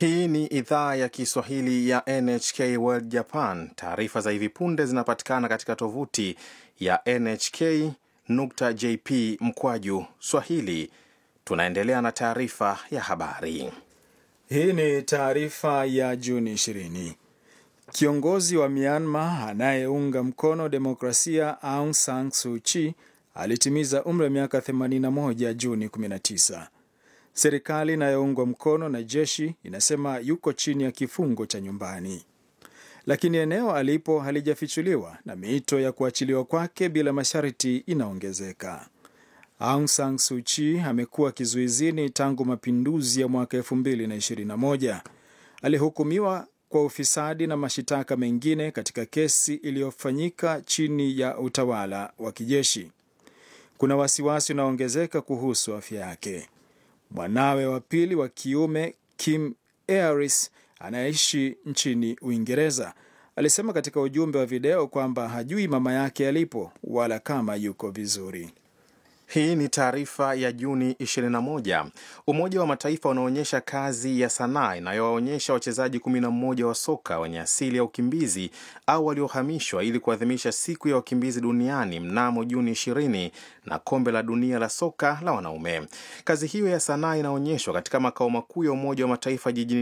Hii ni idhaa ya Kiswahili ya NHK World Japan. Taarifa za hivi punde zinapatikana katika tovuti ya nhk.jp mkwaju swahili. Tunaendelea na taarifa ya habari. Hii ni taarifa ya Juni 20. Kiongozi wa Myanmar anayeunga mkono demokrasia Aung San Suu Kyi alitimiza umri wa miaka 81 Juni 19. Serikali inayoungwa mkono na jeshi inasema yuko chini ya kifungo cha nyumbani, lakini eneo alipo halijafichuliwa na miito ya kuachiliwa kwake bila masharti inaongezeka. Aung San Suu Kyi amekuwa kizuizini tangu mapinduzi ya mwaka 2021. Alihukumiwa kwa ufisadi na mashitaka mengine katika kesi iliyofanyika chini ya utawala wa kijeshi. Kuna wasiwasi unaoongezeka kuhusu afya yake. Mwanawe wa pili wa kiume Kim Aris anayeishi nchini Uingereza alisema katika ujumbe wa video kwamba hajui mama yake alipo wala kama yuko vizuri. Hii ni taarifa ya Juni 21. Umoja wa Mataifa unaonyesha kazi ya sanaa inayowaonyesha wachezaji 11 wa soka wenye asili ya ukimbizi au waliohamishwa ili kuadhimisha siku ya wakimbizi duniani mnamo Juni 20 na kombe la dunia la soka la wanaume. Kazi hiyo ya sanaa inaonyeshwa katika makao makuu ya Umoja wa Mataifa jijini